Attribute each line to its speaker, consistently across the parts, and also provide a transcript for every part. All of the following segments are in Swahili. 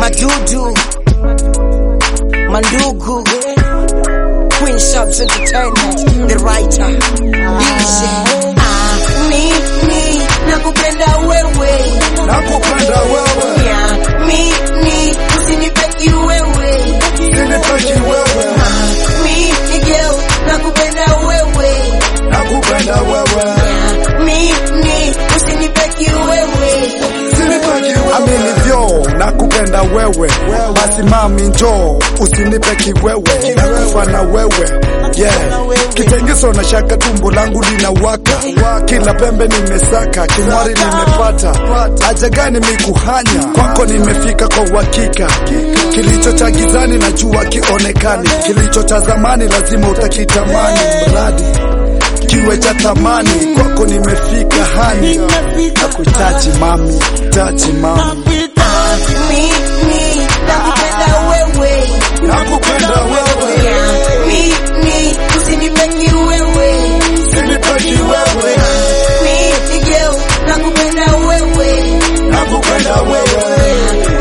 Speaker 1: madudu mandugu Queen Subs Entertainment the writer DJ ah, mimi nakupenda wewe
Speaker 2: nakupenda wewe,
Speaker 1: yeah, mimi usinipeki wewe
Speaker 2: sinipeki wewe,
Speaker 1: ah, mimi girl nakupenda wewe
Speaker 2: nakupenda wewe,
Speaker 1: yeah, mimi usinipeki wewe
Speaker 2: sinipeki wewe. Aminivyo nakupenda wewe, basi mami njoo usinipe kiwewe, nakufa na wewe yeah. Kitengeso na shaka, tumbo langu linawaka, kila pembe nimesaka, kimwari nimepata, haja gani mikuhanya, kwako nimefika kwa uhakika. Kilicho cha gizani najua kionekani, kilicho cha zamani lazima utakitamani, mradi kiwe cha thamani, kwako nimefika hani, nakuhitaji mami, taji mami,
Speaker 1: ah, mimi nakupenda wewe
Speaker 2: nakupenda wewe,
Speaker 1: yeah, mimi usinipeki wewe
Speaker 2: sinipeki wewe,
Speaker 1: mimi girl nakupenda wewe
Speaker 2: nakupenda wewe,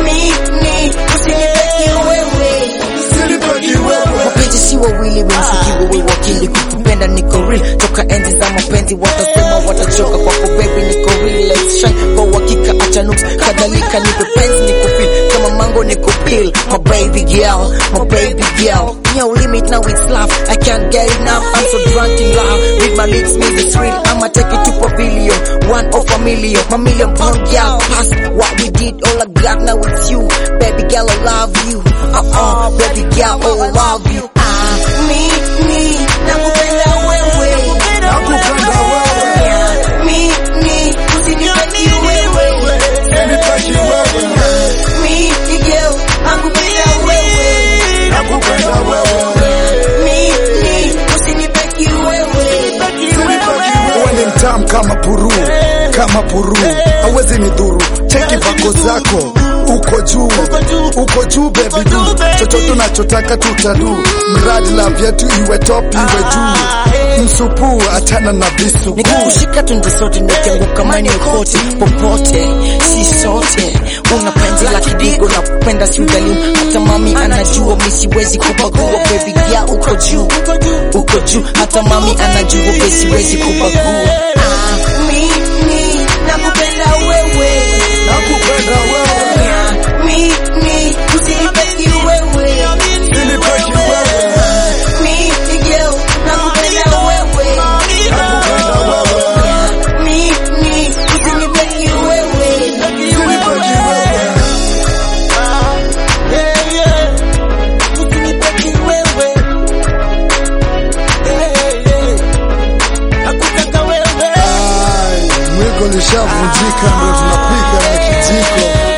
Speaker 1: mimi usinipeki wewe
Speaker 2: sinipeki wewe.
Speaker 1: mapenzi si wawili wenzikiwa we wakili kukupenda niko real toka enzi za mapenzi watasema watachoka kwako baby niko real let's shine kwa uhakika acha nuks kadhalika nipe penzi niko feel kama mango niko peel my baby girl my baby girl no limit now it's love I can't get enough I'm so drunk in love with my lips means it's real I'ma take it to pavilion one of a million my million pound girl past what we did all I got now it's you baby girl I love you uh-uh baby girl oh I love you ah mimi nakupenda wewe
Speaker 2: Nakupenda wewe,
Speaker 1: Yeah, mimi usinipeki wewe
Speaker 2: sinipeki wewe,
Speaker 1: mimi girl nakupenda wewe
Speaker 2: nakupenda wewe,
Speaker 1: mimi usinipeki wewe
Speaker 2: sinipeki wewe. Wewe ni mtamu kama puru, kama puru, hawezi ni dhuru. Cheki vako zako uko juu, uko juu baby du, chochote unachotaka tutadu, mradi la vyetu iwe top iwe juu, msupu achana na visu
Speaker 1: nikikushika tunde sote nikianguka mani kote popote si sote una penzi la kidigo na kupenda si udhalimu hata mami anajua mi siwezi kubagua baby girl uko juu uko juu hata mami anajua mi siwezi kubagua ah, mimi nakupenda wewe
Speaker 2: nakupenda wewe,
Speaker 1: Yeah, mimi usinipeki wewe
Speaker 2: sinipeki wewe,
Speaker 1: mimi girl nakupenda wewe
Speaker 2: nakupenda wewe,
Speaker 1: mimi usinipeki wewe
Speaker 2: sinipeki wewe.
Speaker 1: usinipeki wewe nakutaka wewe
Speaker 2: Ai, Mwiko lishavunjika, ndo tunapika na kijiko.